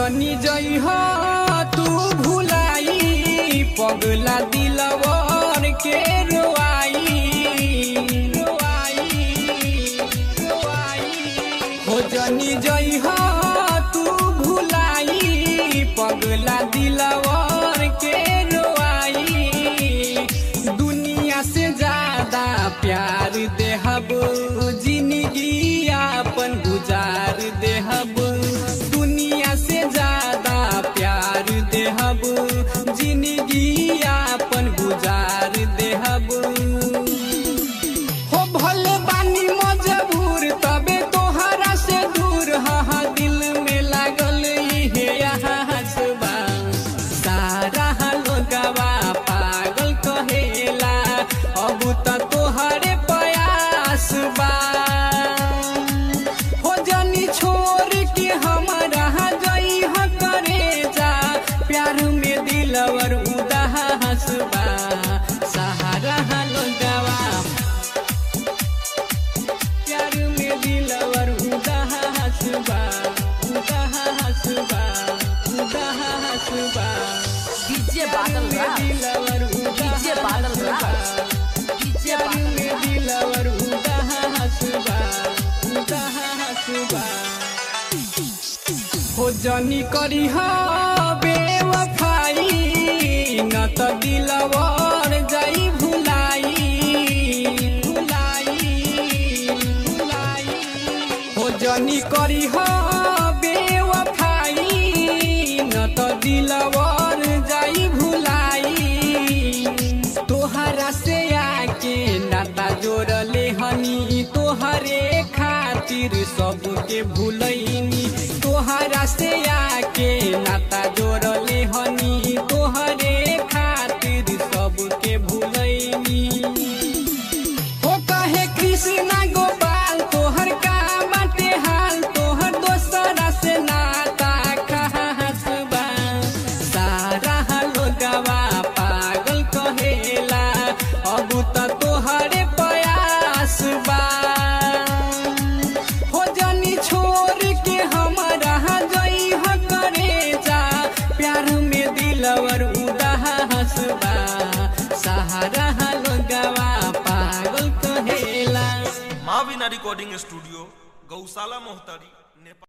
जनी जई हो तू भुलाई पगला दिलवर के रोआई रोआई रोआई हो जनी जई हो तू भुलाई पगला दिलवर के रोआई दुनिया से ज्यादा प्यार देहब जिंदगी अपन गुजार देहब दुनिया से ज्यादा प्यार देहब जिंदगी अपन गुजार देहब हो भले बानी मजबूर तबे तोहरा से दूर हा दिल में लागल इहे हसबा सारा लोगवा पागल कहेला अब त तोहरे प्रयास बा हो जनी छोड़ के हमरा जई ह करे जा प्यार में दिलवर उदास बा सहारा लोगवा प्यार में दिलवर उदास बा उदास बा उदास बा डीजे बादल में राज दिलवर डीजे बादल राज डीजे प्यार बादल में दिलवर उदास बा उदास बा हो जनी करी हा बेवफाई न त दिलवर जाई भुलाई भुलाई भुलाई हो जनी करी हा बेवफाई न त दिलवर जाई भुलाई तोहरा से आके नाता जोड़ले हनी तोहरे खातिर सबके भूलैनी तोहरा से आके नाता जोड़ले हनी तोहरे खातिर सबके भूलैनी हो कहे कृष्णा गोपाल तोहर का बाटे हाल तोहर दोसरा से नाता खास बा सारा लोगवा पागल कहेला अब त तोहरे प्रयास बा हो जनी छोड़ के हमरा जई ह करे जा प्यार में दिलवर उदास बा सहारा लोगवा पागल कहेला माविना रिकॉर्डिंग स्टूडियो गौशाला मोहतारी नेपाल